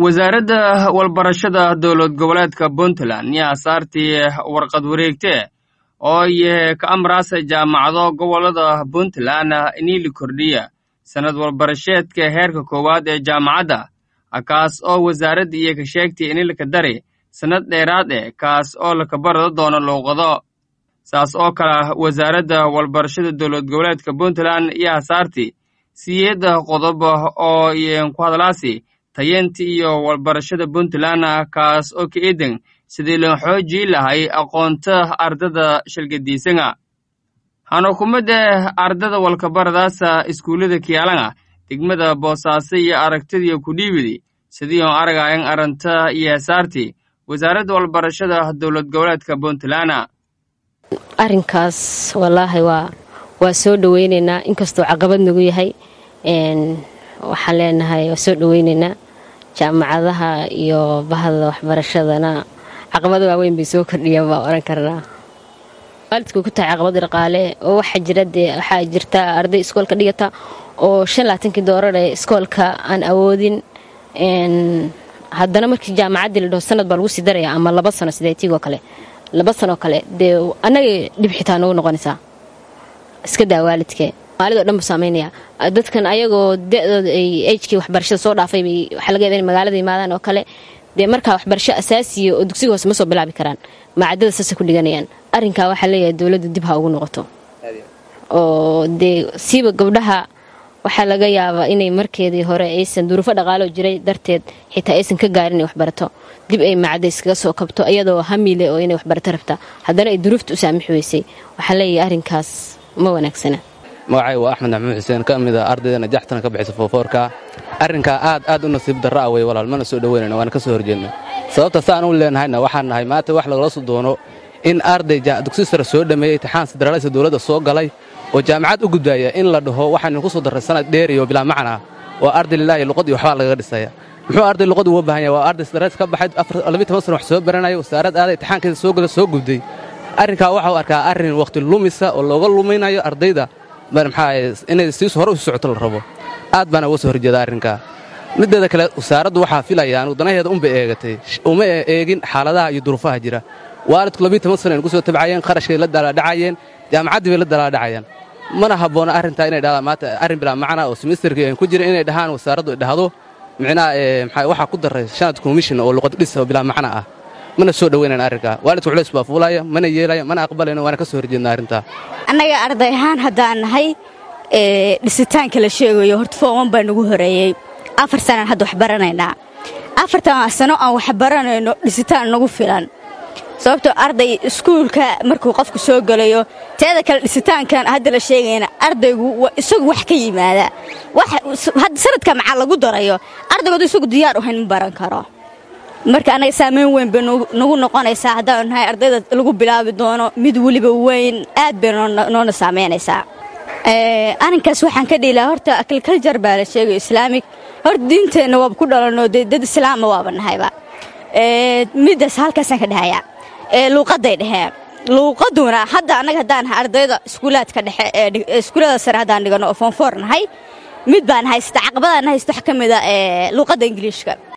wasaaradda walbarashada dowlad goboleedka puntland yaa saartii warqad wareegte oo y ka amraasa jaamacado gobolada puntland inii la kordhiya sannad walbarasheedka heerka koowaad ee jaamacadda kaas oo wasaaradda iyo ka sheegtay ini laka dari sannad dheeraad eh kaas oo laka barado doono luuqado saas oo kale wasaaradda walbarashada dowlad goboleedka puntland yaa saarti siyeedda qodob oo ku hadlaasi tayeenta iyo walbarashada puntland kaas oo ka eedan sidii loo xoojii lahay aqoonta ardada shalgadiisanga hanukumadda ardada walkabaradaasa iskuullada kiyaalanga degmada boosaaso iyo aragtidii ku dhiibidi sidii oo aragayan aranta iyo hesaartii wasaaradda walbarashada dowlad goboleedka puntland arrinkaas wallaahi waa waa soo dhoweynaynaa inkastoo caqabad nagu yahay waxaan leenahay waa soo dhoweynaynaa jaamacadaha iyo bahda waxbarashadana caqabado waaweyn bay soo kordhiyaan baa oran karnaa waalidku ku tahay caqabad dhaqaale oo waxaa jira dee waxaa jirta arday iskoolka dhigata oo shan laatankii doorar ee iskoolka aan awoodin haddana markii jaamacaddii la dhaho sanad baa lagu sii daraya ama laba sano sideetigoo kale laba sanoo kale dee annagay dhib xitaa nagu noqonaysaa iska daa waalidkee maalidoo dhan buu saamaynaya dadkan ayagoo da-dooda ay ejkii waxbarashada soo dhaafay bay waxaa laga yadaa in magaalada yimaadaan oo kale dee markaa waxbarasho asaasiya oo dugsiga hoose ma soo bilaabi karaan macaddada saasay ku dhiganayaan arrinkaa waxaa leeyahay dowladda dib ha ugu noqoto oo dee siiba gabdhaha waxaa laga yaabaa inay markeedii hore aysan duruufo dhaqaaloo jiray darteed xitaa aysan ka gaarin inay waxbarato dib ay macadda iskaga soo kabto iyadoo hamiile oo inay waxbarato rabta haddana ay duruufta u saamix weysay waxaa leeyahay arrinkaas ma wanaagsana magacay waa axmed maxamuud xuseen ka mid a ardayda najaxtana ka bixisa foofoorka arrinkaa aad aad u nasiib darra ah wey walaal mana soo dhoweynayna waana ka soo horjeedna sababta saan u leenahayna waxaan nahay maanta wax lagala soo doono in arday dugsi sare soo dhammeeyey itixaan sidaraalisa dowladda soo galay oo jaamacad u gudbaaya in la dhaho waxaanu ku soo darray sanad dheeriyo bilaa macnaa oo arday lilaahi luqad iyo waxbaa lagaga dhisaya muxuu arday luqad uga baahan yahay waa arday sidareys ka baxay labiyi toban sana wax soo baranaya wasaarad aaday itixaankeeda soo gala soo gubday arrinkaa waxau arkaa arrin wakhti lumisa oo looga luminayo ardayda maxaa inay siis hore u socoto la rabo aad baana uga soo horjeeda arrinkaa mideeda kale wasaaraddu waxaa filaya anugu danaheeda unbay eegatay uma eegin xaaladaha iyo duruufaha jira waalidku labiyi toban sana nugu soo tabcayeen qarashkay la dalaadhacayeen jaamacaddii bay la dalaadhacayaan mana habboona arrintaa inay dhahdaan maanta arrin bilaa macna oo semisterkii aan ku jirin inay dhahaan wasaaraddu ay dhahdo micnaha maxaa waxaa ku darray sanad commission oo luqad dhis oo bilaa macna ah mana soo dhoweynan arrinkaa waalidku culays baa fuulaya mana yeelaya mana aqbalayno waana ka soo horjeedna arrintaa annaga arday ahaan haddaan nahay dhisitaanka la sheegayo horta fooman baa nagu horeeyey afar sanaan hadda wax baranaynaa afartan sano aan wax baranayno dhisitaan nagu filan sababtoo arday iskuulka markuu qofku soo gelayo teeda kale dhisitaankan hadda la sheegayna ardaygu isagu wax ka yimaada hadda sanadka maxaa lagu darayo ardaygood isagu diyaar uhayn ma baran karo marka annaga saamayn weyn bay nagu noqonaysaa haddaanu nahay ardayda lagu bilaabi doono mid weliba weyn aad bay noona saamaynaysaa arrinkaas waxaan ka dhihi lahaa horta agriculture baa la sheegayo islaamig horta diinteenna waaba ku dhalanoo dee dad islaama waaba nahayba middaas halkaasaan ka dhahayaa luuqadday dheheen luuqaduna hadda annaga haddaan nahay ardayda iskuulaadka dhexe iskuullada sare haddaan dhigano oo foonfoor nahay mid baan haysta caqabadaan haysta wax ka mida luuqadda ingiliishka